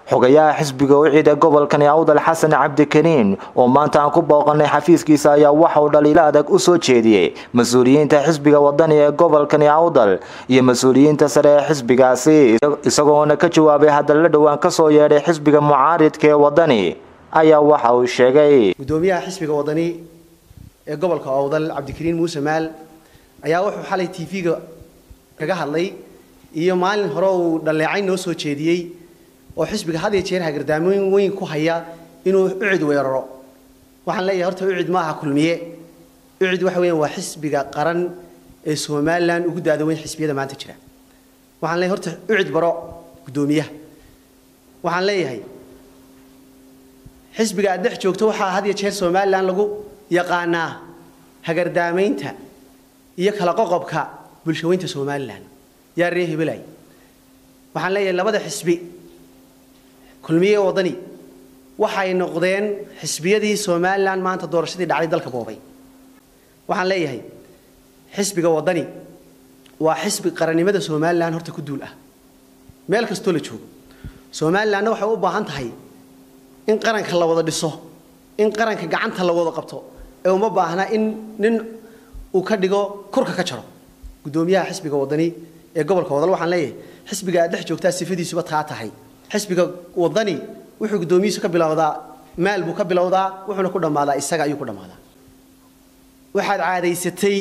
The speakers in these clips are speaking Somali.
xogayaha xisbiga ucida gobolkani awdal xasan cabdikariin oo maanta aan ku booqanay xafiiskiisa ayaa waxa uu dhaliilo adag u soo jeediyey mas-uuliyiinta xisbiga wadani ee gobolkani awdal iyo mas-uuliyiinta sare ee xisbigaasi isagoona ka jawaabay hadalla dhowaan kasoo yeedhay xisbiga mucaaridka ee wadani ayaa waxa uu sheegay gudoomiyaha xisbiga wadani ee gobolka awdal cabdikariin muuse maal ayaa wuxuu xalay tv-ga kaga hadlay iyo maalin hore uu dhaleecayn noo soo jeediyey oo xisbiga had iyo jeer hagardaamoyn weyn ku haya inuu ucid weeraro waxaan leeyahay horta ucid maaha kulmiye ucid waxa weeyaan waa xisbiga qaran ee somalilan ugu daada weyn xisbiyada maanta jira waxaan leeyahay horta ucid baro guddoomiyaha waxaan leeyahay xisbiga aad dhex joogto waxaa had iyo jeer somalilan lagu yaqaanaa hagardaamaynta iyo kala qoqobka bulshaweynta somalilan yaa ree hebelay waxaan leeyahay labada xisbi kulmiye wadani waxay noqdeen xisbiyadii somalilan maanta doorashadii dhacday dalka boobay waxaan leeyahay xisbiga wadani waa xisbi qarannimada somalilan horta ku duul ah meel kastoo la joogo somalilanna waxay u baahan tahay in qaranka la wada dhiso in qaranka gacanta la wada qabto ee uma baahna in nin uu ka dhigo kurka ka jaro guddoomiyaha xisbiga wadani ee gobolka wadal waxaan leeyahay xisbiga aad dhex joogtaa sifadiisuba taa tahay xisbiga wadani wuxuu guddoomiyihiisu ka bilowdaa maal buu ka bilowdaa wuxuuna ku dhammaadaa isaga ayuu ku dhammaadaa waxaad caadaysatay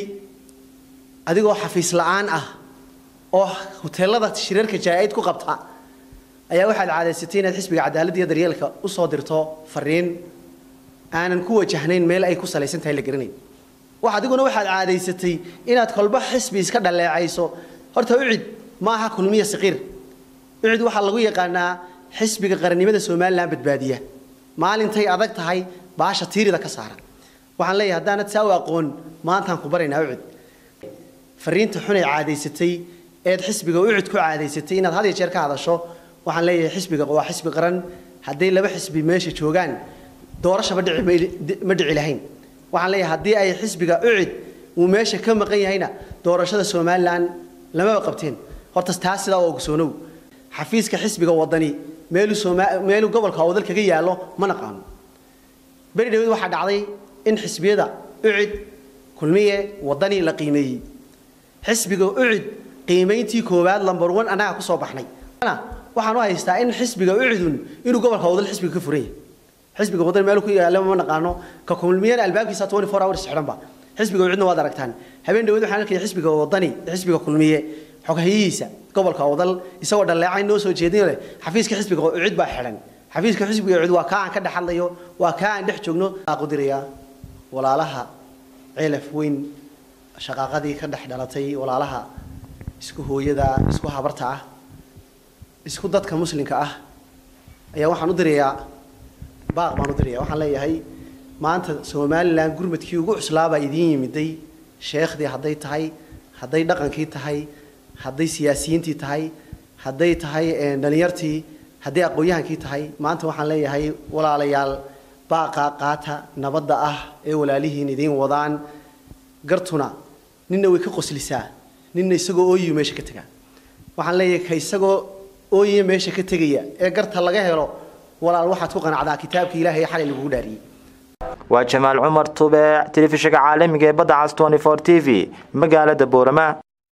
adigoo xafiis la'aan ah oo huteelada shirarka jaa-id ku qabta ayaa waxaad caadaysatay inaad xisbiga cadaaladda iyo daryeelka u soo dirto fariin aanan ku wajahnayn meel ay ku salaysan tahay la garanayn wax adiguna waxaad caadaysatay inaad kolba xisbi iska dhaleecayso horta ucid ma aha kulmiya saqiir ucid waxaa lagu yaqaanaa xisbiga qarannimada somalilan badbaadiya maalintay adag tahay baasha tiirida ka saaran waxaan leeyahay haddaanad saa u aqoon maantaan ku baraynaa ucid fariinta xunay caadaysatay eed xisbiga ucid ku caadaysatay inaad had iyo jeer ka hadasho waxaan leeyahay xisbiga waa xisbi qaran hadday laba xisbi meesha joogaan doorashaba dhici ma dhici lahayn waxaan leeyahay haddii ay xisbiga ucid uu meesha ka maqan yahayna doorashada somalilan lamaba qabteen horta taas sidaa oo ogsoonow xafiiska xisbiga wadani meeluu meeluu gobolka awdal kaga yaallo ma naqaano beri dhaweed waxaa dhacday in xisbiyada ucid kulmiye wadani la qiimeeyey xisbiga ucid qiimayntii koowaad lambar one annaga ku soo baxnay waxaan u haystaa in xisbiga ucidun inuu gobolka awdal xisbiga ka furan yahay xisbiga wadani meel ku yaalla ma naqaano ka kulmiyana albaabkiisa 24 hours xidhanba xisbiga ucidna waad aragtaan habeen dhaweed waxaan arkay xisbiga wadani xisbiga kulmiye xoghayihiisa gobolka awdal isagoo dhaleecayn noo soo jeedin leh xafiiska xisbiga ucid baa xidhan xafiiska xisbiga ucid waa kaa aan ka dhex hadlayo waa kaa aan dhex joogno qudirayaa walaalaha ceelaf weyn shaqaaqadii ka dhex dhalatay walaalaha isku hooyada isku habarta ah isku dadka muslimka ah ayaa waxaan u dirayaa baaq baan u diraya waxaan leeyahay maanta somalilan gurmadkii ugu cuslaabaa idiin yimiday sheekhdii hadday tahay hadday dhaqankii tahay hadday siyaasiyiintii tahay hadday tahay dhalinyartii hadday aqoon-yahankii tahay maanta waxaan leeyahay walaalayaal baaqa qaata nabadda ah ee walaalihiin idiin wadaan gartuna ninna way ka qoslisaa ninna isagoo ooyiyo meesha ka tegaa waxaan leeyahay ka isagoo ooyiya meesha ka tegaya ee garta laga helo walaal waxaad ku qanacdaa kitaabka ilaahay ee xalay lagugu dhaariyey waa jamaal cumar tube telefishinka caalamiga ee badda cas 24 t v magaalada boorama